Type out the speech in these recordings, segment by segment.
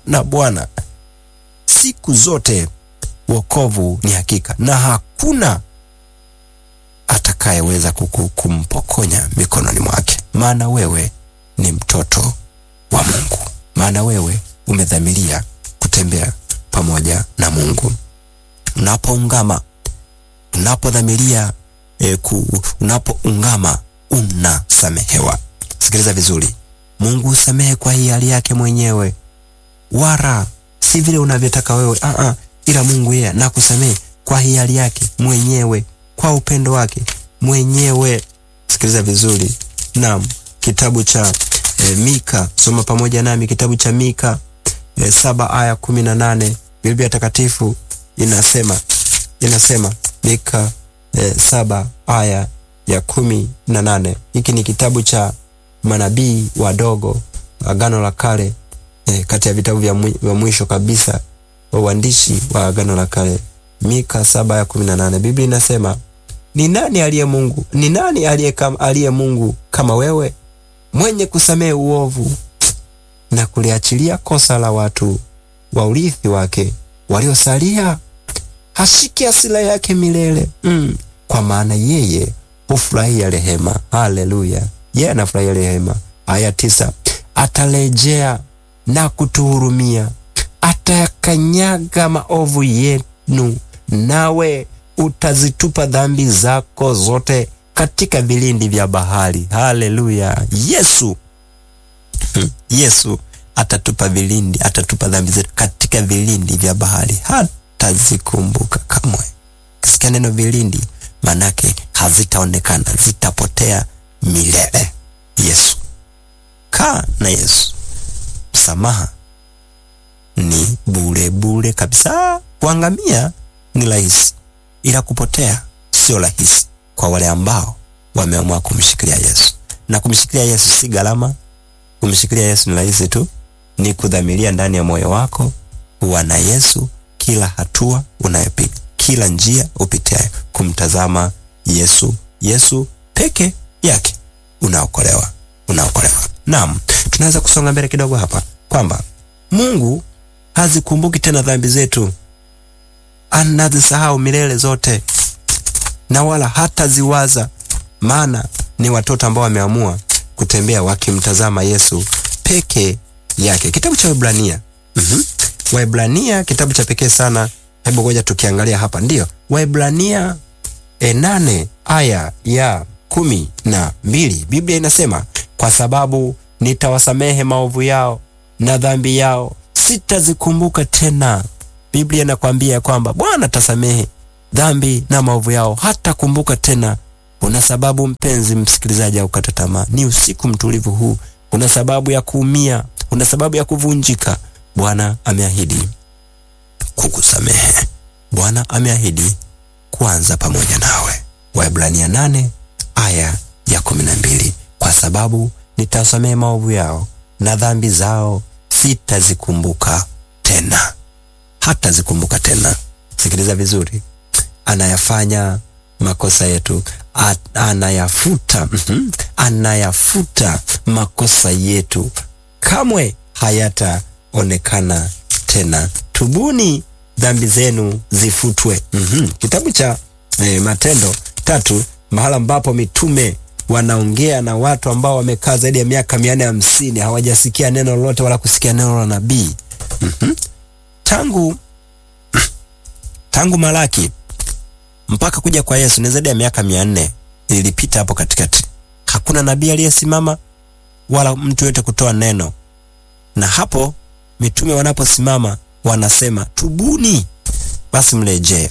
na Bwana siku zote, wokovu ni hakika, na hakuna atakayeweza kumpokonya mikononi mwake, maana wewe ni mtoto wa Mungu, maana wewe umedhamiria kutembea pamoja na Mungu. Unapoungama, unapodhamiria e, unapoungama unasamehewa. Sikiliza vizuri, Mungu usamehe kwa hiari yake mwenyewe, wala si vile unavyotaka wewe a a, ila Mungu yeye nakusamehe kwa hiari yake mwenyewe, kwa upendo wake mwenyewe. Sikiliza vizuri, naam, kitabu cha e, Mika, soma pamoja nami kitabu cha Mika e, saba aya kumi na nane Biblia Takatifu inasema inasema Mika e, saba aya ya kumi na nane. Hiki ni kitabu cha manabii wadogo, Agano la Kale, e, kati ya vitabu vya mwisho kabisa wa uandishi wa Agano la Kale. Mika saba ya kumi na nane Biblia inasema ni nani aliye Mungu? Ni nani aliye kama, aliye Mungu kama wewe, mwenye kusamehe uovu na kuliachilia kosa la watu wa urithi wake waliosalia, hashiki hasira yake milele mm. Kwa maana yeye hufurahia rehema. Haleluya, yeye anafurahia rehema. Aya tisa, atarejea na kutuhurumia, atayakanyaga maovu yenu, nawe utazitupa dhambi zako zote katika vilindi vya bahari. Haleluya, Yesu hmm. Yesu atatupa vilindi, atatupa dhambi zetu katika vilindi vya bahari, hatazikumbuka kamwe. Kisikia neno vilindi, manake hazitaonekana, zitapotea milele. Yesu, kaa na Yesu. Msamaha ni bure bure kabisa. Kuangamia ni rahisi, ila kupotea sio rahisi kwa wale ambao wameamua kumshikilia Yesu. Na kumshikilia Yesu si gharama. Kumshikilia Yesu ni rahisi tu, ni kudhamiria ndani ya moyo wako kuwa na Yesu kila hatua unayopiga, kila njia upitiayo, kumtazama Yesu. Yesu peke yake unaokolewa, unaokolewa. Naam, tunaweza kusonga mbele kidogo hapa kwamba Mungu hazikumbuki tena dhambi zetu, anazisahau milele zote, na wala hataziwaza, maana ni watoto ambao wameamua kutembea wakimtazama Yesu peke yake. Kitabu cha Waebrania mm -hmm. Waebrania kitabu cha pekee sana. Hebu ngoja tukiangalia hapa, ndiyo Waebrania e nane aya ya kumi na mbili Biblia inasema kwa sababu nitawasamehe maovu yao na dhambi yao sitazikumbuka tena. Biblia inakwambia kwamba Bwana tasamehe dhambi na maovu yao, hata kumbuka tena. Kuna sababu mpenzi msikilizaji, au kata tamaa, ni usiku mtulivu huu, kuna sababu ya kuumia, kuna sababu ya kuvunjika. Bwana ameahidi kukusamehe. Bwana ameahidi kuanza pamoja nawe. Waebrania nane aya ya kumi na mbili kwa sababu nitawasamehe maovu yao na dhambi zao sitazikumbuka tena, hata zikumbuka tena. Sikiliza vizuri, anayafanya makosa yetu At, anayafuta mm -hmm, anayafuta makosa yetu, kamwe hayataonekana tena. Tubuni dhambi zenu zifutwe. mm -hmm. Kitabu cha eh, Matendo tatu mahala ambapo mitume wanaongea na watu ambao wamekaa zaidi ya miaka mia nne hamsini hawajasikia neno lolote wala kusikia neno la nabii. mm -hmm. tangu tangu Malaki mpaka kuja kwa Yesu ni zaidi ya miaka mia nne ilipita hapo katikati. Hakuna nabii aliyesimama wala mtu yote kutoa neno, na hapo mitume wanaposimama wanasema tubuni, basi mrejee.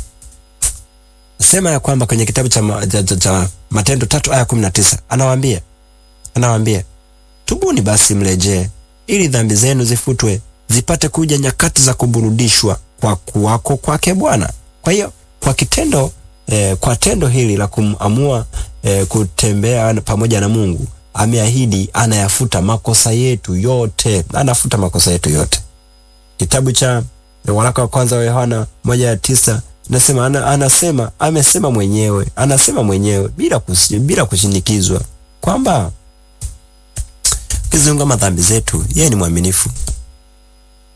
Sema ya kwamba kwenye kitabu cha, cha, cha, cha Matendo tatu aya kumi na tisa anawaambia anawaambia tubuni basi mrejee, ili dhambi zenu zifutwe, zipate kuja nyakati za kuburudishwa kwa kuwako kwake Bwana. Kwa hiyo kwa kitendo eh, kwa tendo hili la kumamua eh, kutembea pamoja na Mungu ameahidi anayafuta makosa yetu yote, anafuta makosa yetu yote. Kitabu cha waraka wa kwanza wa Yohana moja ya tisa nasema ana, anasema amesema mwenyewe anasema mwenyewe bila kusi, bila kushinikizwa kwamba kiziungama dhambi zetu, yeye ni mwaminifu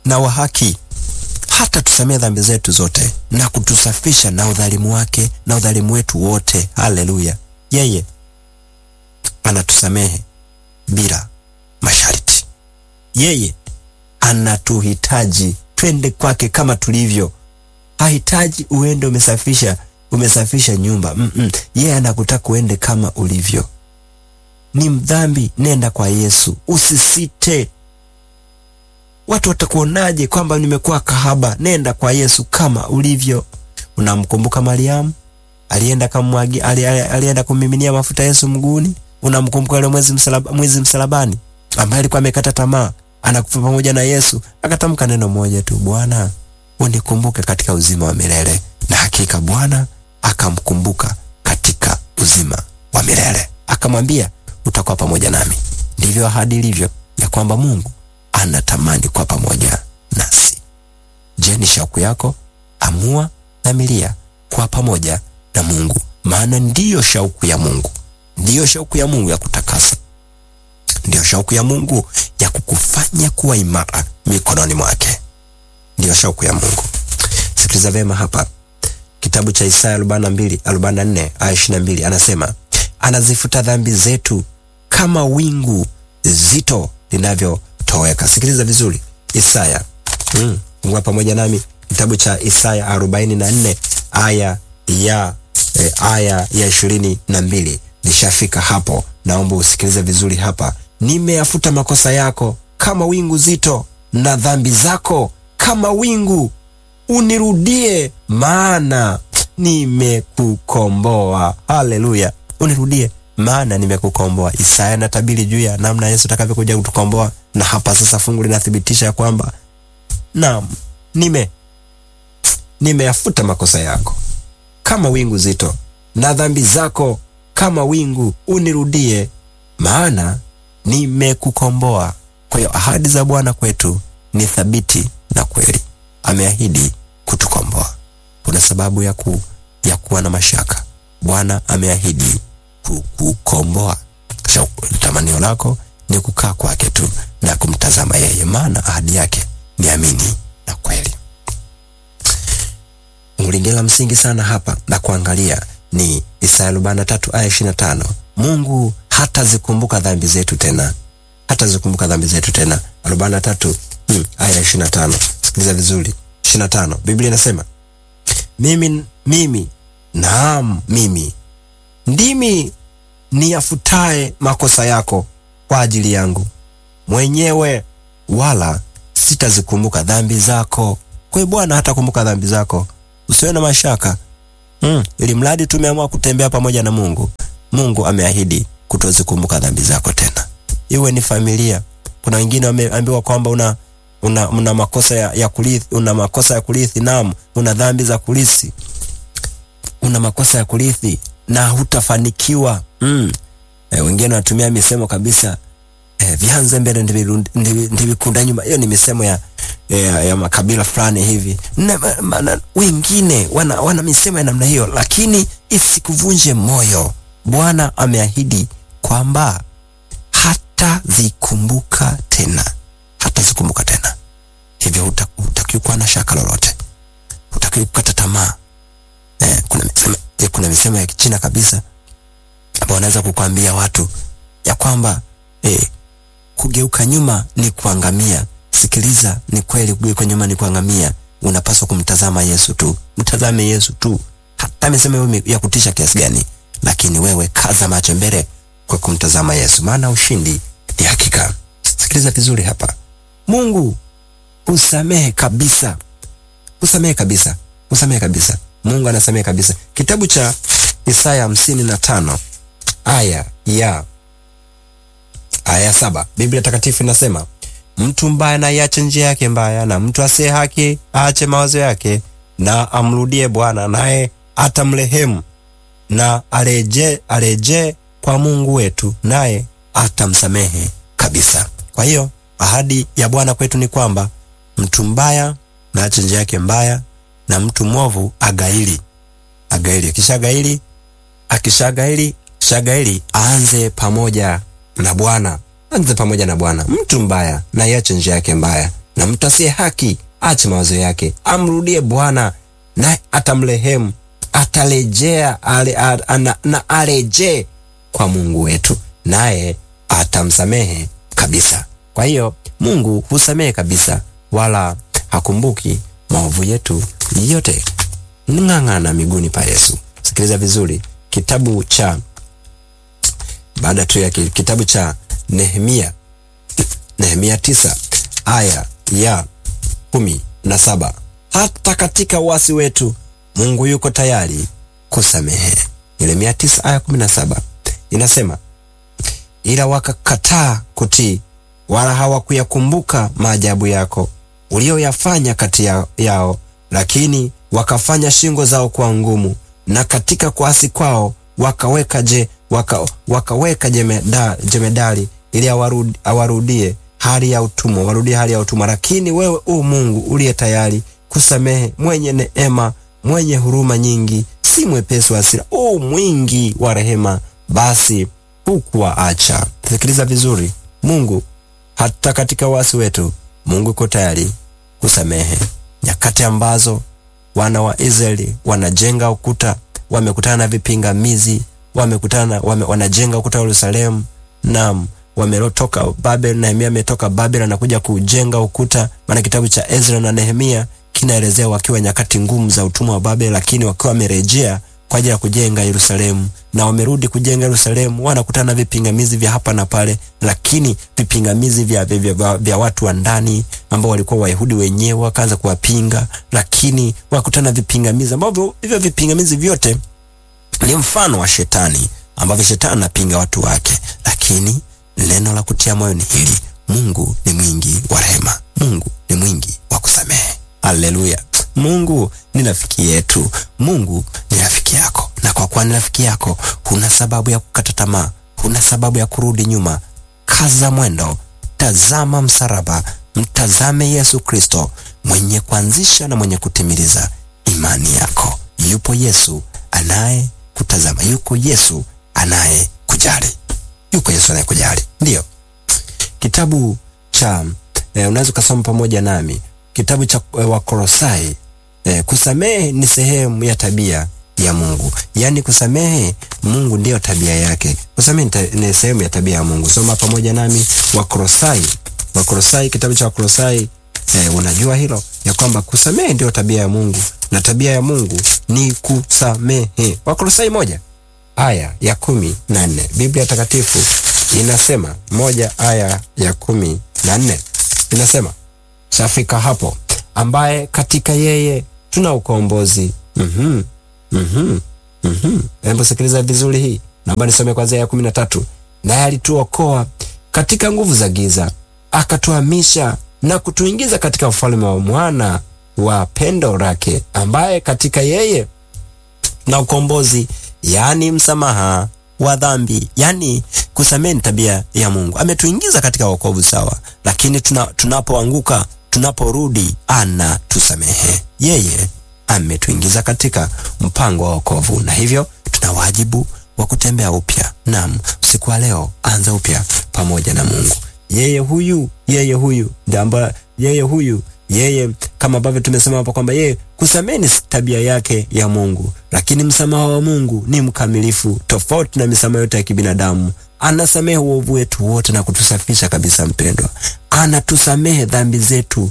na wa haki, hata tusamee dhambi zetu zote na kutusafisha na udhalimu wake na udhalimu wetu wote. Haleluya! Yeye anatusamehe bila masharti. Yeye anatuhitaji twende kwake kama tulivyo. Hahitaji uende umesafisha umesafisha nyumba mm -mm. Yeye anakutaka uende kama ulivyo. Ni mdhambi, nenda kwa Yesu, usisite. Watu watakuonaje kwamba nimekuwa kahaba? Nenda kwa Yesu kama ulivyo. Unamkumbuka Mariamu alienda kamwagi, alienda kummiminia mafuta Yesu mguuni. Unamkumbuka yule mwezi msalaba, mwezi msalabani ambaye alikuwa amekata tamaa, anakufa pamoja na Yesu, akatamka neno moja tu, Bwana unikumbuke katika uzima wa milele. Na hakika Bwana akamkumbuka katika uzima wa milele, akamwambia utakuwa pamoja nami. Ndivyo ahadi ilivyo ya kwamba Mungu anatamani kuwa pamoja nasi. Je, ni shauku yako? Amua, dhamiria kuwa pamoja na Mungu, maana ndiyo shauku ya Mungu, ndiyo shauku ya Mungu ya kutakasa, ndiyo shauku ya Mungu ya kukufanya kuwa imara mikononi mwake, ndiyo shauku ya Mungu. Sikiliza vema hapa, kitabu cha Isaya 42 44 aya 22, anasema anazifuta dhambi zetu kama wingu zito linavyotoweka. Sikiliza vizuri, Isaya mm, ngua pamoja nami kitabu cha Isaya 44 aya ya e, aya ya ishirini na mbili. Nishafika hapo, naomba usikilize vizuri hapa. Nimeyafuta makosa yako kama wingu zito, na dhambi zako kama wingu. Unirudie, maana nimekukomboa. Haleluya! Unirudie maana nimekukomboa. Isaya anatabiri juu ya namna Yesu atakavyokuja kutukomboa, na hapa sasa fungu linathibitisha kwamba naam, nime nimeyafuta makosa yako kama wingu zito, na dhambi zako kama wingu. Unirudie, maana nimekukomboa. Kwa hiyo ahadi za Bwana kwetu ni thabiti na kweli. Ameahidi kutukomboa. Kuna sababu ya, ku, ya kuwa na mashaka. Bwana ameahidi kukukomboa. Tamanio lako ni kukaa kwake tu na kumtazama yeye, maana ahadi yake ni amini na kweli. Lingine la msingi sana hapa na kuangalia ni Isaya 43 aya 25. Mungu hatazikumbuka dhambi zetu tena, hatazikumbuka dhambi zetu tena. 43 hmm, aya 25. Sikiliza vizuri, 25. Biblia inasema mimi, mimi naam, mimi ndimi niyafutaye makosa yako kwa ajili yangu mwenyewe, wala sitazikumbuka dhambi zako. Kwa hiyo Bwana hatakumbuka dhambi zako. Usiwe na mashaka mm, ili mradi tumeamua kutembea pamoja na Mungu. Mungu ameahidi kutozikumbuka dhambi zako tena, iwe ni familia. Kuna wengine wameambiwa kwamba una, una, una makosa ya, ya kurithi, una makosa ya kurithi. Naam, una dhambi za kurithi, una makosa ya kurithi na hutafanikiwa mm. E, wengine wanatumia misemo kabisa e, vianze mbele ndivikunda nyuma. Hiyo ni misemo ya ya, ya makabila fulani hivi na, na, wengine wana, wana misemo ya namna hiyo, lakini isikuvunje moyo. Bwana ameahidi kwamba hatazikumbuka tena, hatazikumbuka tena. Hivyo hutakiwi kuwa na shaka lolote, hutakiwi kukata tamaa. Eh, kuna misemo, eh, kuna misemo ya Kichina kabisa ambao wanaweza kukwambia watu ya kwamba eh, kugeuka nyuma ni kuangamia. Sikiliza, ni kweli, kugeuka nyuma ni kuangamia. Unapaswa kumtazama Yesu tu, mtazame Yesu tu, hata misemo ya kutisha kiasi gani, lakini wewe kaza macho mbele kwa kumtazama Yesu, maana ushindi ni hakika. Sikiliza vizuri hapa, Mungu usamehe kabisa, usamehe kabisa, usamehe kabisa. Mungu anasamehe kabisa. Kitabu cha Isaya hamsini na tano aya ya aya saba Biblia Takatifu inasema mtu mbaya na iache njia yake mbaya, na mtu asiye haki aache mawazo yake, na amrudie Bwana naye atamrehemu, na areje areje kwa Mungu wetu naye atamsamehe kabisa. Kwa hiyo ahadi ya Bwana kwetu ni kwamba mtu mbaya na aache njia yake mbaya, na mtu mwovu agaili agaili, akishagaili akishagaili shagaili aanze pamoja na Bwana, aanze pamoja na Bwana. Mtu mbaya na iache njia yake mbaya, na mtu asiye haki ache mawazo yake, amrudie Bwana naye atamrehemu, atarejea ale, ana, na arejee kwa Mungu wetu naye atamsamehe kabisa. Kwa hiyo Mungu husamehe kabisa, wala hakumbuki maovu yetu yote. Ng'ang'ana miguuni pa Yesu. Sikiliza vizuri, kitabu cha baada tu ya kitabu cha Nehemia, Nehemia tisa aya ya kumi na saba hata katika uasi wetu Mungu yuko tayari kusamehe. Nehemia tisa aya kumi na saba inasema ila wakakataa kutii, wala hawakuyakumbuka maajabu yako ulioyafanya kati ya, yao, lakini wakafanya shingo zao kuwa ngumu, na katika kuasi kwao wakaweka je, waka, wakaweka jemeda, jemedari ili awarudi, awarudie hali ya utumwa, warudie hali ya utumwa. Lakini wewe u Mungu uliye tayari kusamehe, mwenye neema, mwenye huruma nyingi, si mwepesi wa hasira, u mwingi wa rehema, basi hukuwaacha. Sikiliza vizuri, Mungu hata katika wasi wetu, Mungu yuko tayari kusamehe. Nyakati ambazo wana wa Israeli wanajenga ukuta, wamekutana na vipingamizi, wamekutana wame, wanajenga ukuta wa Yerusalemu, naam, wametoka Babel. Nehemia ametoka Babel anakuja kujenga ukuta, maana kitabu cha Ezra na Nehemia kinaelezea wakiwa nyakati ngumu za utumwa wa Babel, lakini wakiwa wamerejea kwa ajili ya kujenga Yerusalemu na wamerudi kujenga Yerusalemu, wanakutana na vipingamizi vya hapa na pale, lakini vipingamizi vya, vya, vya, vya, vya watu wa ndani ambao walikuwa Wayahudi wenyewe wakaanza kuwapinga, lakini wakutana na vipingamizi ambavyo hivyo vipingamizi vyote ni mfano wa shetani ambavyo shetani anapinga watu wake, lakini neno la kutia moyo ni hili: Mungu ni mwingi wa rehema, Mungu ni mwingi wa kusamehe. Haleluya! Mungu ni rafiki yetu, Mungu ni rafiki yako, na kwa kuwa ni rafiki yako, huna sababu ya kukata tamaa, huna sababu ya kurudi nyuma. Kaza mwendo, tazama msalaba, mtazame Yesu Kristo, mwenye kuanzisha na mwenye kutimiliza imani yako. Yupo Yesu anaye kutazama, yuko Yesu anaye kujali, yuko Yesu anaye kujali. Ndiyo kitabu cha eh, unaweza ukasoma pamoja nami kitabu cha eh, Wakolosai. Eh, kusamehe ni sehemu ya tabia ya Mungu, yaani kusamehe Mungu ndiyo tabia yake. Kusamehe ni sehemu ya tabia ya Mungu. Soma pamoja nami Wakolosai, Wakolosai, kitabu cha Wakolosai. Eh, unajua hilo ya kwamba kusamehe ndiyo tabia ya Mungu na tabia ya Mungu ni kusamehe. Wakolosai moja aya ya kumi na nne Biblia Takatifu inasema moja aya ya kumi na nne inasema shafika hapo ambaye katika yeye tuna ukombozi. mm-hmm. mm-hmm. mm-hmm. Hebu sikiliza vizuri hii, naomba nisome kwanzia ya kumi na tatu naye alituokoa katika nguvu za giza, akatuhamisha na kutuingiza katika ufalme wa mwana wa pendo lake, ambaye katika yeye na ukombozi, yaani msamaha wa dhambi. Yani kusamehe ni tabia ya Mungu. Ametuingiza katika wokovu sawa, lakini tuna, tunapoanguka tunaporudi anatusamehe. Yeye ametuingiza katika mpango wa wokovu, na hivyo tuna wajibu wa kutembea upya. Naam, usiku wa leo anza upya pamoja na Mungu. Yeye huyu, yeye huyu ndamba, yeye huyu yeye kama ambavyo tumesema hapo kwamba yeye kusamehe ni tabia yake ya Mungu, lakini msamaha wa Mungu ni mkamilifu, tofauti na misamaha yote ya kibinadamu. Anasamehe uovu wetu wote na kutusafisha kabisa. Mpendwa, anatusamehe dhambi zetu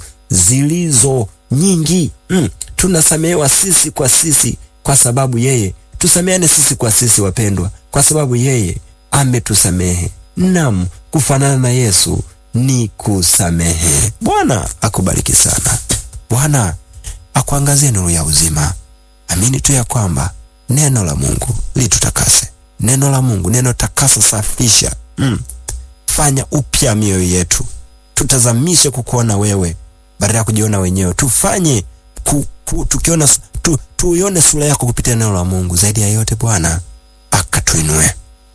zilizo nyingi. Mm, tunasamehewa sisi kwa sisi kwa sababu yeye, tusameane sisi kwa sisi wapendwa, kwa sababu yeye ametusamehe. Naam, kufanana na Yesu ni kusamehe. Bwana akubariki sana. Bwana akuangazie nuru ya uzima. Amini tu ya kwamba neno la Mungu litutakase. Neno la Mungu, neno takasa, safisha, mm. fanya upya mioyo yetu, tutazamishe kukuona wewe badala ya kujiona wenyewe. Tufanye ku, ku, tukiona tu, tuione sura yako kupitia neno la Mungu. Zaidi ya yote, Bwana akatuinue,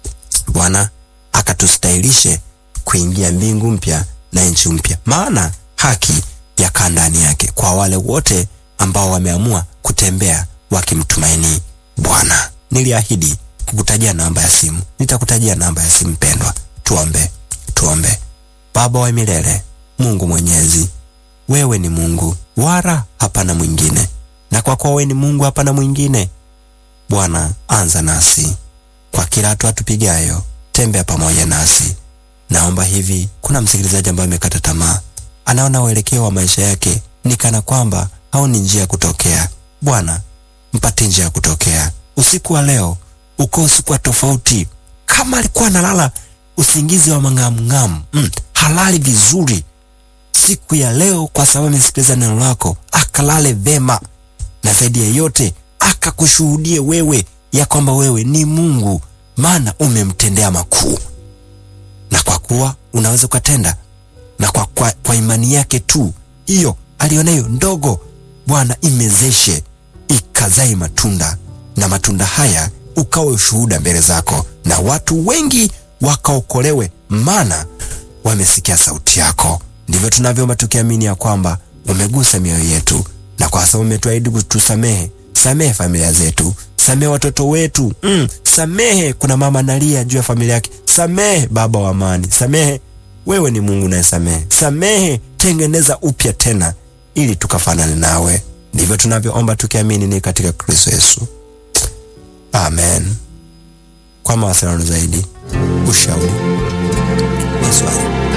Bwana akatustahilishe kuingia mbingu mpya na nchi mpya, maana haki yakaa ndani yake kwa wale wote ambao wameamua kutembea wakimtumaini Bwana. Niliahidi kukutajia namba ya simu, nitakutajia namba ya simu. Pendwa, tuombe. Tuombe. Baba wa milele, Mungu Mwenyezi, wewe ni Mungu, wala hapana mwingine, na kwa kuwa wewe ni Mungu, hapana mwingine, Bwana, anza nasi kwa kila hatua tupigayo, tembea pamoja nasi. Naomba hivi, kuna msikilizaji ambaye amekata tamaa, anaona uelekeo wa maisha yake ni kana kwamba haoni njia ya kutokea. Bwana, mpate njia ya kutokea usiku wa leo, uko usiku wa tofauti. Kama alikuwa analala usingizi wa mang'amng'amu, mm, halali vizuri siku ya leo, kwa sababu amesikiliza neno lako, akalale vema, na zaidi ya yote akakushuhudie wewe ya kwamba wewe ni Mungu, maana umemtendea makuu, na kwa kuwa unaweza ukatenda, na kwa, kwa, kwa imani yake tu hiyo alionayo ndogo, Bwana imezeshe ikazae matunda, na matunda haya ukawe ushuhuda mbele zako, na watu wengi wakaokolewe, maana wamesikia sauti yako. Ndivyo tunavyoomba tukiamini ya kwamba umegusa mioyo yetu, na kwa sababu umetuahidi kutusamehe, samehe familia zetu, samehe watoto wetu mm, samehe. Kuna mama analia juu ya familia yake, samehe baba wa amani, samehe. Wewe ni Mungu nayesamehe, samehe, tengeneza upya tena, ili tukafanane nawe. Ndivyo tunavyoomba tukiamini ni katika Kristo Yesu, amen. Kwa mawasiliano zaidi, ushauri, maswali